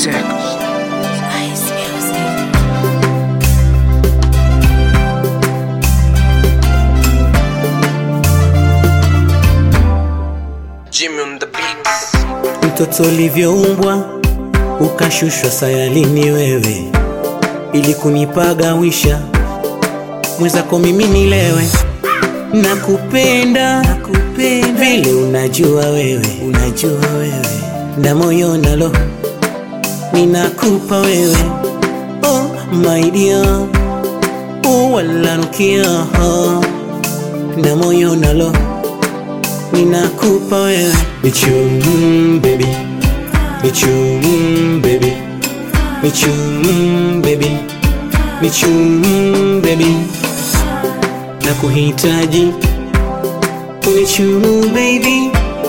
music. Ice music. Jimmy on the beats. Mtoto ulivyoumbwa ukashushwa sayalini wewe, ili kunipagawisha mwenzako mimi nilewe. Nakupenda, nakupenda vile unajua wewe, unajua wewe, na moyo nalo ninakupa wewe. Oh my dear, oh walanukia, oh, na moyo nalo ninakupa wewe Bichum baby Bichum baby Bichum baby Bichum baby Nakuhitaji Unichumu baby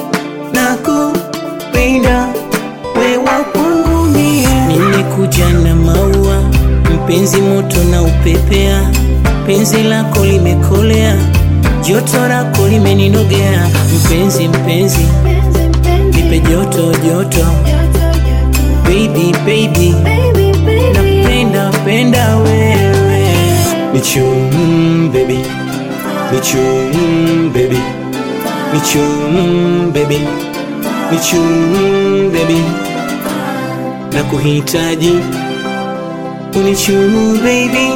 Nakupenda wewa kwangu mie Nimekuja na maua Mpenzi moto na upepea Penzi lako limekolea Joto lako limeninogea Mpenzi mpenzi Nipe joto joto Baby baby Napenda penda wewe Nichum baby Nichum baby Nichum baby Nichum baby Nakuhitaji Unichumu baby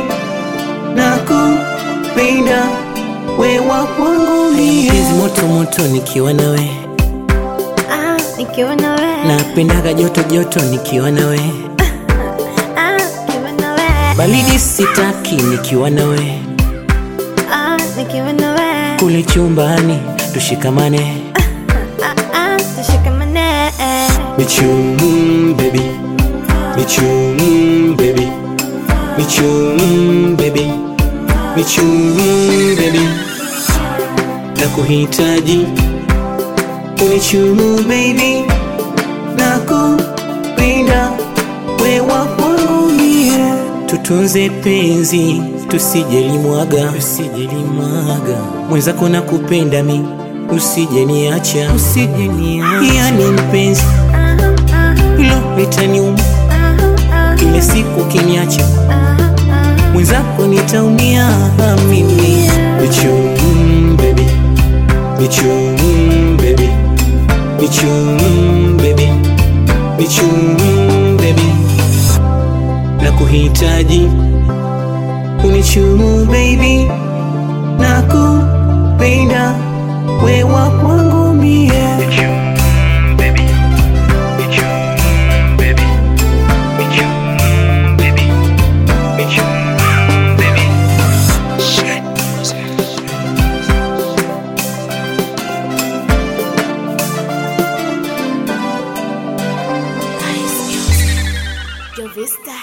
Nakupenda wewa kwangu mie Penzi moto moto nikiwa nawe Ah, nikiwa na wewe. Napendaga joto joto nikiwa nawe Ah, nikiwa na wewe. Baridi sitaki nikiwa nawe Ah, nikiwa na wewe. Kule chumbani tushikamane Ah, ah, tushikamane. Michum baby Michum baby Michum baby Michum baby Nakuhitaji Unichumu baby Nakupenda wewa kwangu mie Tutunze penzi tusijelimwaga tusijelimwaga mwenzako nakupenda mi usijeniacha usijeniacha yani mpenzi Ah, ah, hilo litaniuma ah, ah, kile siku kiniacha ah, ah. mwenzako nitaumia mimi Bichum baby Bichum baby Bichum baby Bichum baby Nakuhitaji Unichumu baby Nakupenda wewa kwangu mie baby. Bichum baby. Bichum baby. Bichum baby. Shit music. Ice music. Yo vista.